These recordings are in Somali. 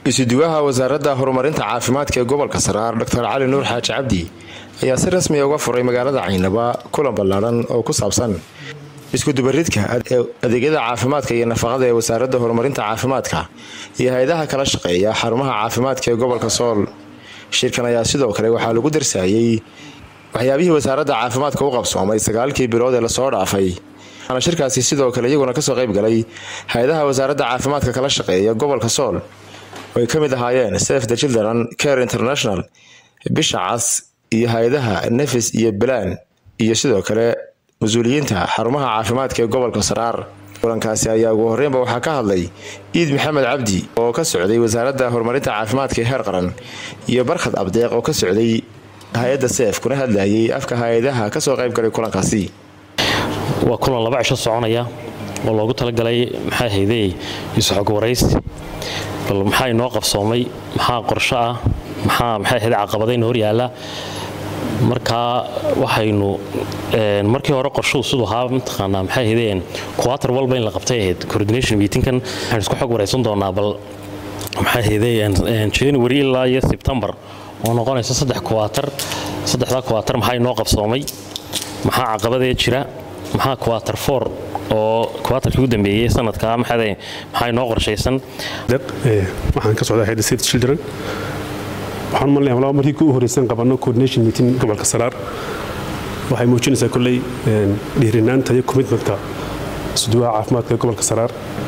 isuduwaha wasaaradda horumarinta caafimaadka ee gobolka saraar dr cali nuur xaaji cabdi ayaa si rasmiya uga furay magaalada caynaba kulan ballaadhan oo ku saabsan iskudubaridka adeegyada caafimaadka iyo nafaqada ee wasaaradda horumarinta caafimaadka iyo hay-adaha kala shaqeeya xarumaha caafimaadka ee gobolka sool shirkan ayaa sidoo kale waxaa lagu darsaayey waxyaabihii wasaaradda caafimaadka u qabsoomay sagaalkii bilood ee lasoo dhaafay waxaana shirkaasi sidoo kale iyaguna kasoo qayb galay hay-adaha wasaaradda caafimaadka kala shaqeeya gobolka sool oo ay ka mid ahaayeen sef the children care international bisha cas iyo hay-adaha nefis iyo balaan iyo sidoo kale mas-uuliyiinta xarumaha caafimaadka ee gobolka saraar kulankaasi ayaa ugu horreynba waxaa ka hadlay iid maxamed cabdi oo ka socday wasaaradda horumarinta caafimaadka ee heer qaran iyo barkhad abdeeq oo ka socday hay-adda seef kuna hadlayay afka hay-adaha kasoo qayb galay kulankaasi waa kulan laba cisho soconaya oo loogu talagalay maxaa haydey isxog waraysi bal maxaa inoo qabsoomay maxaa qorsho ah maxaa maxay ahayd caqabadayna hor yaalla markaa waxaynu markii hore qorshuhu siduu ahaa mataqaanaa maxay ahaydeen kuwaatar walba in la qabtay ahayd coordination meetingkan waxaynu isku xog waraysan doonaa bal maxay ahaydeen january ilaa iyo sebtembar oo noqonaysa saddex kuwaatar saddexdaa kuwaatar maxaa inoo qabsoomay maxaa caqabadee jira maxaa kuwaatar four oo kuwaatarkii u dambeeyey sanadka maxaa maxaa inoo qorshaysan waxaan ka socdaa hayda save children waxaan malnaya laba markii ku horeysan qabanno coordination meeting gobolka saraar waxay muujinaysaa kolley dhiirinaanta iyo commitmentka suduwaha caafimaadka ee gobolka saraar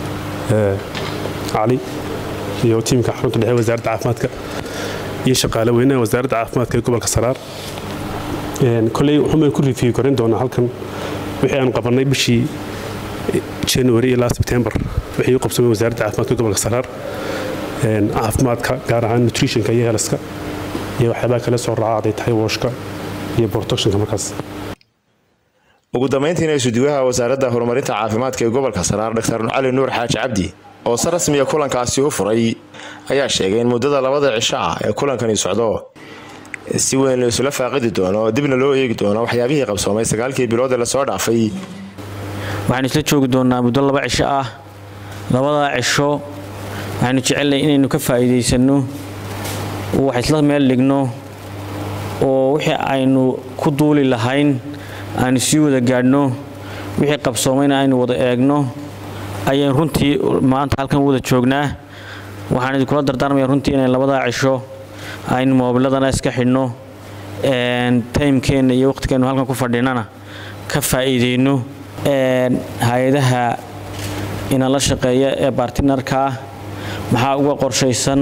cali iyo tiimka xarunta dhexe wasaaradda caafimaadka iyo shaqaale weynaha wasaaradda caafimaadka ee gobolka saraar kolley waxumaan ku rifiyi korin doonaa halkan wixii aan qabannay bishii january ilaa sebtembar wixii u qabsamay wasaaradda caafimaadka gobolka saraar caafimaadka gaar ahaan nutritionka iyo helaska iyo waxyaabaha kale soo raaca haday tahay wooshka iyo protectionka markaas ugu dambayntiina isuduwaha wasaaradda horumarinta caafimaadka ee gobolka saraar dr cali nuur xaaji cabdi oo si rasmiya kulankaasi u furay ayaa sheegay in muddada labada cisho ah ee kulankani socdo si weyn la isula faaqidi doono dibna loo eegi doono waxyaabihii qabsoomay sagaalkii bilood ee lasoo dhaafay waxaanu isla joogi doonaa muddo laba cisho ah labadaa cisho waxaanu jecelnahay inaynu ka faa'iidaysanno oo wax isla meel dhigno oo wixii aynu ku duuli lahayn aynu sii wada gaadhno wixii qabsoomayna aynu wada eegno ayaynu runtii maanta halkan wada joognaa waxaan idinkula dardaarmaya runtii inay labadaa cisho aynu moobiladana iska xidhno taymkeenna iyo waqhtigeennu halkan ku fadhinana ka faa'iidayno hay-adaha inala shaqeeya ee bartinarkaa maxaa uga qorshaysan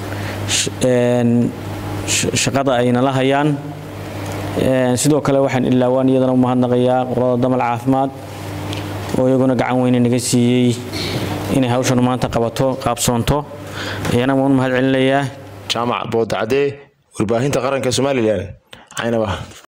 shaqada ay nala hayaan sidoo kale waxaan ilaawaan iyadana u mahadnaqayaa qolada damal caafimaad oo iyaguna gacan weyne naga siiyey inay hawshan maanta qabato qaabsoonto ayana waan u mahad celinayaa jaamac boodacadee warbaahinta qaranka somalilan caynaba